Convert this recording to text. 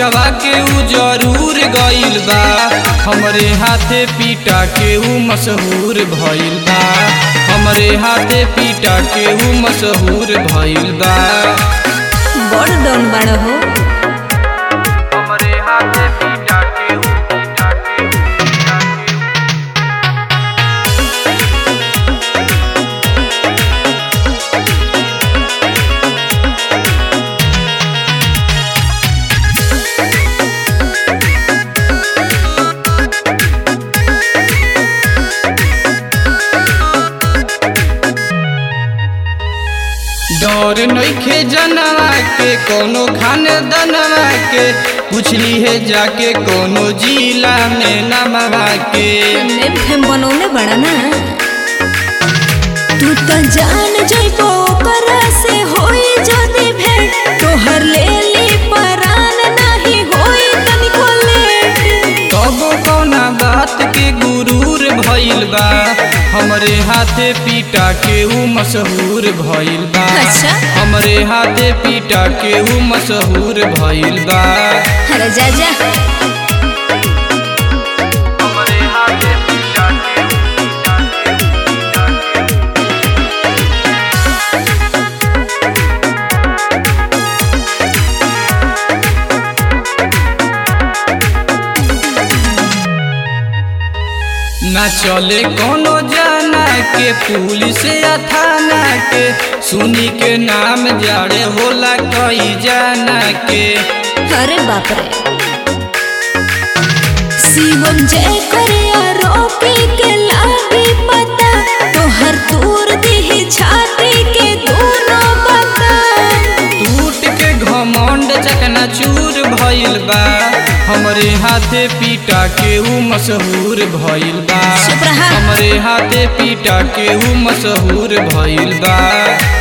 पिटवा के ऊ जरूर गइल बा हमरे हाथे पीटा के ऊ मशहूर भइल बा हमरे हाथे पीटा के ऊ मशहूर भइल बा बड़ डन बाड़ हो हमरे हाथे पीटा के ऊ पीटा के ऊ पीटा के ऊ डर नइखे जनवा के कोनो खाने दनवा के पूछली है जाके कोनो जिला में नमवा के नेम फेम बनौले बड़ा ना तू तो जान जइबो ओकरा से होई जदी भेंट तोहर ले ली परान नाही होई तनिको लेट तबो कौना बात के गुरूर भइल बा हमरे हाथे पीटा के ऊ मशहूर भइल बा अच्छा। हमरे हाथे पीटा के ऊ मशहूर भइल बा अरे जा जा हमरे हाथे पीटा के ऊ पीटा के ऊ पीटा के ऊ ना चले कोनो जाना के पुलिस या थाना के सुनी के नाम जाड़े होला कई जाना के अरे बाप रे शिवम जय करे आरोपी के लागी पता तोहर दूर दी छाती के दोनों बता टूट के घमंड चकना चूर भइल बा हमरे हाथे पीटा के ऊ मशहूर भइल बा चुप रहा। हमरे हाथे पीटा के ऊ मशहूर भइल बा